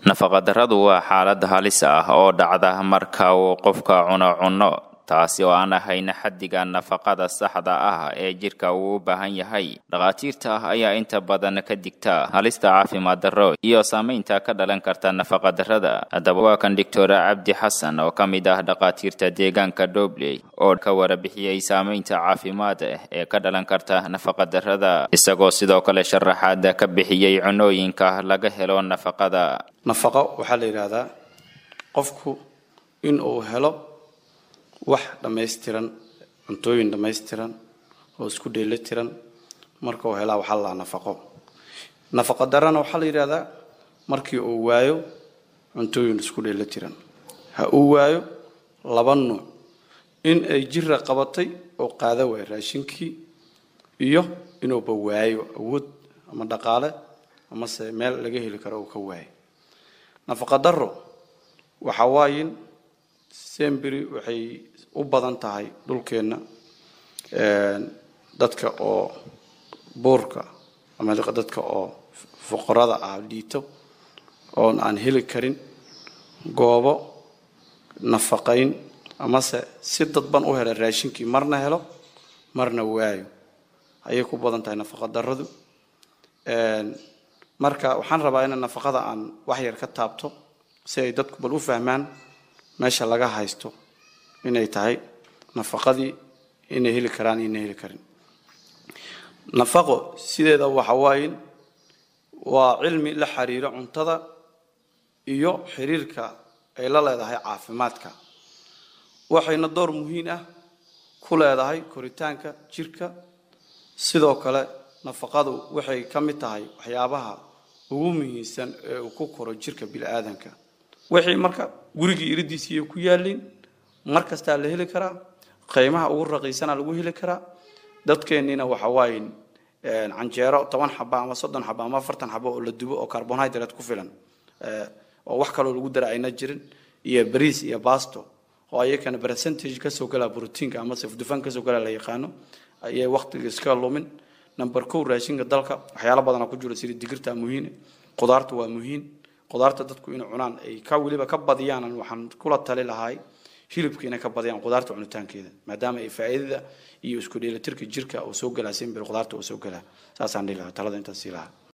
nafaqadarradu waa xaalad halis ah oo dhacda marka uu qofka cuno cunno taasi oo aan ahayn xaddiga nafaqada saxda ah ee jidhka uu u baahan yahay dhakhaatiirta ayaa inta badan ka digta halista caafimaad darro iyo saamaynta ka dhalan karta nafaqadarrada haddaba waa kan doctor cabdi xasan oo ka mid ah dhakhaatiirta deegaanka dobley oo ka warabixiyey saamaynta caafimaad ee ka dhalan karta nafaqadarrada isagoo sidoo kale sharaxaad ka bixiyey cunooyinka laga helo nafaqada nafaqo waxaa la yidhaahdaa qofku in uu helo wax dhammaystiran cuntooyin dhammaystiran oo isku dheelitiran marka uu helaa waxaa la nafaqo nafaqo darana waxaa la yidhahdaa markii uu waayo cuntooyin isku dheelitiran ha uu waayo laba nuuc in ay jira qabatay oo qaada waayo raashinkii iyo inuuba waayo awood ama dhaqaale amase meel laga heli karo uu ka waayo nafaqa daro waxa waayin semberi waxay u badan tahay dhulkeenna dadka oo buurka ama dadka oo fuqarada ah dhiito oon aan heli karin goobo nafaqayn amase si dadban u hela raashinkii marna helo marna waayo ayay ku badan tahay nafaqa daradu marka waxaan rabaa in nafaqada aan wax yar ka taabto si ay dadku bal u fahmaan meesha laga haysto inay tahay nafaqadii inay heli karaan inay heli karin nafaqo sideeda waxa waayin waa cilmi la xiriiro cuntada iyo xiriirka ay la leedahay caafimaadka waxayna door muhiim ah ku leedahay koritaanka jirka sidoo kale nafaqadu waxay ka mid tahay waxyaabaha ugu muhiimsan ee uu ku koro jirka bini-aadanka wixii marka gurigii iridiisiiyo ku yaaliin mar kastaa la heli karaa qiimaha ugu raqiisana lagu heli karaa dadkeenniina waxa waaye canjeero toban xaba ama soddon xaba ama afartan xaba oo la dubo oo carbonhydrate ku filan oo wax kaloo lagu dara ayna jirin iyo bariis iyo basto oo ayakana percentage kasoo galaa brotiinka ama safdufan kasoo galaa la yaqaano ayay waqtiga iska lumin number kow raashinka dalka waxyaalo badana ku jira sida digirta muhiim qudaarta waa muhiim qudaarta dadku inay cunaan ay ka weliba ka badiyaan waxaan kula tali lahay hilibka inay ka badiyaan qudaarta cunitaankeeda maadaama ay faa'iidada iyo isku dheelitirka jirka uu soo galaa simbir qudaarta uu soo galaa saasaan dhihi lahaa talada intaas sii lahaa